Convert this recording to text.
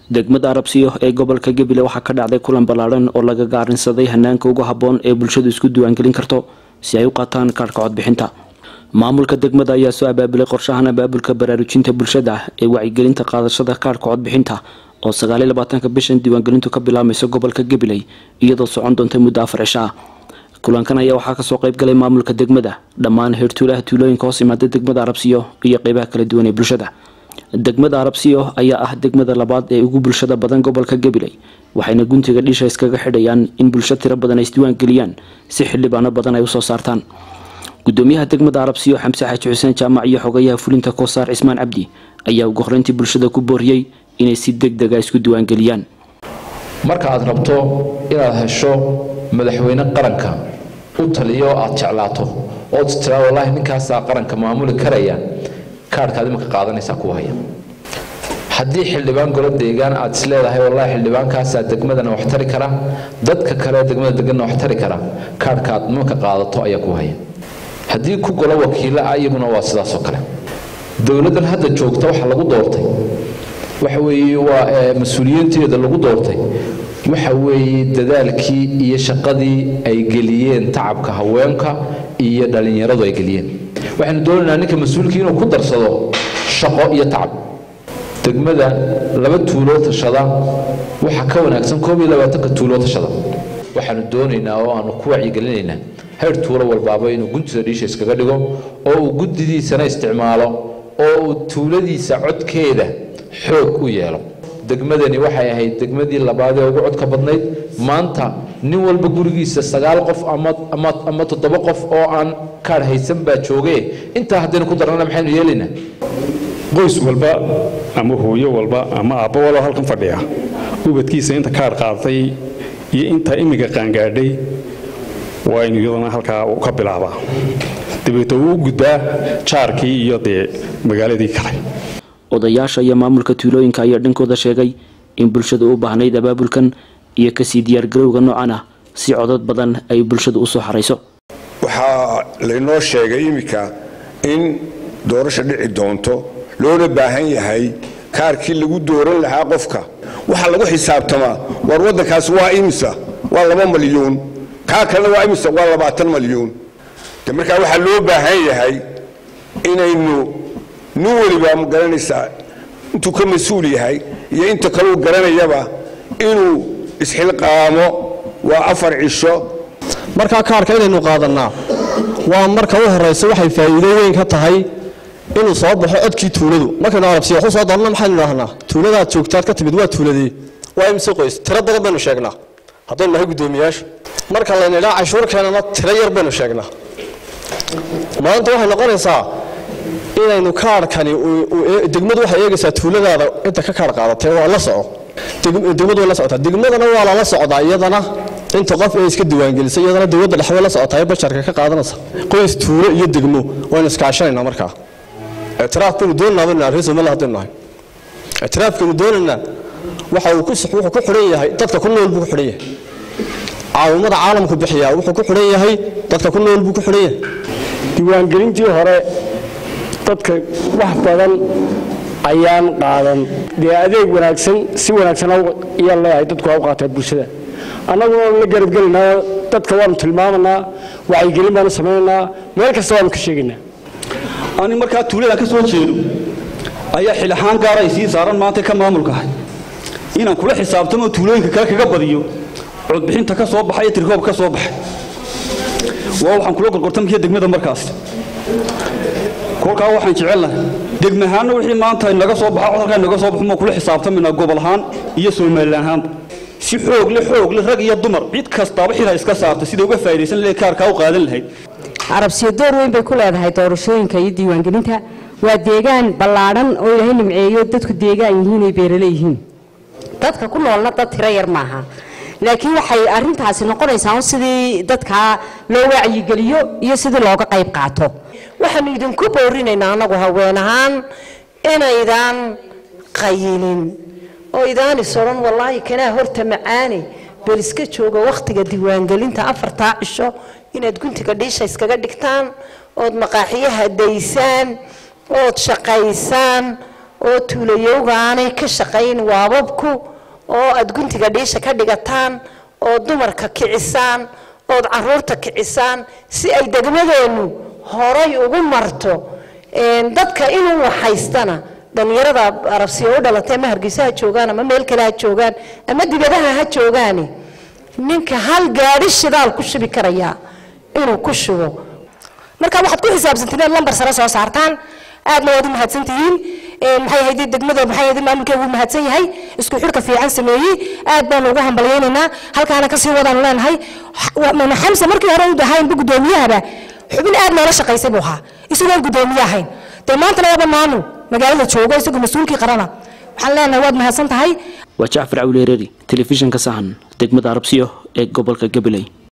degmada arabsiyo ee gobolka gebile waxaa ka dhacday kulan ballaadhan oo laga gaarinsaday hanaanka ugu habboon ee bulshadu isku diiwaangelin karto si ay u qaataan kaarhka codbixinta maamulka degmada ayaa soo abaabulay qorshahan abaabulka baraarujinta bulshada ee wacyigelinta qaadashada kaarhka codbixinta oo sagaaliy labaatanka bishan diiwaangelintu ka bilaabmaysa gobolka gabiley iyadoo socon doonta muddo afar cisho ah kulankan ayaa waxaa kasoo qayb galay maamulka degmada dhammaan heertuulaha tuulooyinka hoos imaada degmada arabsiyo iyo qeybaha kala duwan ee bulshada degmada arabsiyo ayaa ah degmada labaad ee ugu bulshada badan gobolka gabiley waxayna guntiga dhiisha iskaga xidhayaan in bulsho tiro badan ay isdiiwaangeliyaan si xildhibaano badan ay usoo saartaan gudoomiyaha degmada arabsiyo xamse xaaji xuseen jaamac iyo xogayaha fulinta koosaar cismaan cabdi ayaa ugu horreyntii bulshada ku booriyey inay si deg dega isku diiwaangeliyaan marka aad rabto inaad hesho madaxweyne qaranka u taliyo aad jeclaato ood tiraa wallaahi ninkaasaa qaranka maamuli karaya kaarhkaad imanka qaadanaysaa ku haya haddii xildhibaan golo deegaan aad is leedahay wallaahi xildhibaankaasaa degmadana wax tari kara dadka kale degmada deganna wax tari kara kaarhka aad imanka qaadato ayaa ku haya haddii ku golo wakiilo ah iyaguna waa sidaasoo kale dowladdan hadda joogta waxa lagu doortay waxa weeye waa mas-uuliyiinteeda lagu doortay waxa weeye dadaalkii iyo shaqadii ay geliyeen tacabka haweenka iyo dhallinyaradu ay geliyeen waxaynu doonaynaa ninka mas-uulkii inuu ku darsado shaqo iyo tacab degmada laba tuuloo tashada waxaa ka wanaagsan koob iyo labaatanka tuuloo tashada waxaanu doonaynaa oo aanu ku wacyigelinaynaa heer tuulo walbaaba inuu guntida dhiisha iskaga dhigo oo uu guddidiisana isticmaalo oo uu tuuladiisa codkeeda xoog u yeelo degmadani waxay ahayd degmadii labaad ee ugu codka badnayd maanta nin walba gurigiisa sagaal qof ama toddoba qof oo aan kaadh haysan baa jooge intaa haddaynu ku darnana maxaynu yeelaynaa qoys walba ama hooyo walba ama aabbo walba halkan fadhiya ubadkiisa inta kaadh qaadatay iyo inta imminka qaangaadhay waa inu iyadana halkaa ka bilaabaa dabeeto uu u gudbaa jaarkii iyo dee magaaladii kale odayaasha iyo maamulka tuulooyinka ayaa dhankooda sheegay in bulshada u baahnayd abaabulkan iyo kasii diyaargarowga noocan ah si codad badan ay bulshada usoo xarayso waxaa laynoo sheegay iminka in doorasha dhici doonto loona baahan yahay kaarkii lagu dooran lahaa qofka waxaa lagu xisaabtamaa war waddankaas waa imisa waa laba malyuun kaa kalena waa imisa waa labaatan malyuun de markaa waxaa loo baahan yahay inaynu nin weliba ma garanaysaa intuu ka mas-uul yahay iyo inta kaleu garanayaba inuu isxilqaamo waa afar cisho markaa kaarka inaynu qaadannaa waa marka u horraysa waxay faa'iido weyn ka tahay inuu soo baxo codkii tuuladu markaynu arabsiya waxu soo doonana maxaynu idhahnaa tuuladaad joogtaad ka timid waa tuuladee waa imse qoys tiro badan baynu sheegnaa haddaynu nahay guddoomiyaasha marka layna idhaa cashuur keenana tiro yar baynu sheegnaa maanta waxay noqonaysaa inaynu kaarhkani degmadu waxay eegaysaa tuuladaada inta ka kaarh qaadatay waa la soco degmadu way la socotaa degmadana waa lala socdaa iyadana inta qof ee iska diiwaangelisay iyadana dowladda dhexe way la socotaa basharka ka qaadanaysa qoys tuulo iyo degmo waynu iskaashanaynaa markaa ictiraaf baynu doonaynaa baynu nahay reer somaliland haddaynu nahay ictiraafkaynu doonaynaa waxa uu ku wuxuu ku xidhan yahay dadka ku nool buu ku xidhan yahay caawimada caalamku bixiyaa wuxuu ku xidhan yahay dadka ku nool buu ku xidhan yahay diiwaangelintii hore dadka wax badan ayaan qaadan dee adeeg wanaagsan si wanaagsan ayaa leeyahay dadku ha u qaataa bulshada annaguna la garabgelinaa dadka waanu tilmaamanaa wacyigelin baanu samaynaynaa meel kasta waanu ka sheegaynaa ani markaa tuulada ka soo jeedo ayaa xil ahaan gaara ay sii saaran maanta ka maamulkahay inaan kula xisaabtamo tuulooyinka kale kaga badiyo codbixinta ka soo baxay iyo tirkoob ka soo baxay waa waxaan kula gorgortamaya degmada markaas kolkaa waxaan jecelnahay degmahaanna wixii maanta naga soo baxa codalkaa naga soo baxo maan kula xisaabtamayna gobol ahaan iyo somalilan ahaanba si xoogle xoogle rag iyo dumar cid kastaaba xilha iska saarta sida uga faa'idaysan lahayd kaarkaa u qaadan lahayd carabsiyo door weyn bay ku leedahay doorashooyinka iyo diiwaangelinta waa deegaan ballaadhan oo ilaahay nimceeyo dadku deegaan yihiin ay beerale yihiin dadka ku noolna dad tiro yar maaha laakiin waxay arintaasi noqonaysaa sidii dadkaa loo wacyigeliyo iyo sidii looga qayb qaato waxaanu idinku boorinaynaa annagu haween ahaan inaydaan qayilin oo idaan is odhan wallaahi kanaa horta macaane bal iska jooga wakhtiga diiwaangelinta afartaa cisho inaad guntiga dhiisha iskaga dhigtaan ood maqaaxiyaha daysaan ood shaqaysaan oo tuulayowga aanay ka shaqayn waababku oo aad guntiga dhiisha ka dhigataan oo dumarka kicisaan ood caruurta kicisaan si ay degmadeennu horay ugu marto dadka inuu waxhaystana dhallinyarada arabsiya u dhalatay ama hargeysa ha joogaan ama meel kale ha joogaan ama dibadaha ha joogaani ninka hal gaadhi shidaal ku shubi karayaa inuu ku shubo marka waxaad ku xisaabsantiin inaad lambar sare soo saartaan aadna waad u mahadsantihiin maxay ahayd degmada maxay ahayd maamulkeegu uu mahadsan yahay isku xidhka fiican sameeyey aad baanu ugu hambalyaynaynaa halkaana kasii wadaanu leenahay xamse markii hore u dahaynba guddoomiyahaba xubin aad noola shaqaysay buu ahaa isagoon guddoomiye ahayn dee maantana waaba maamul magaalada joogo isagoo mas-uulkii qarana waxaan leenahay waad mahadsan tahay waa jacfar cawleereri telefishinka sahan degmada arabsiyo ee gobolka gabiley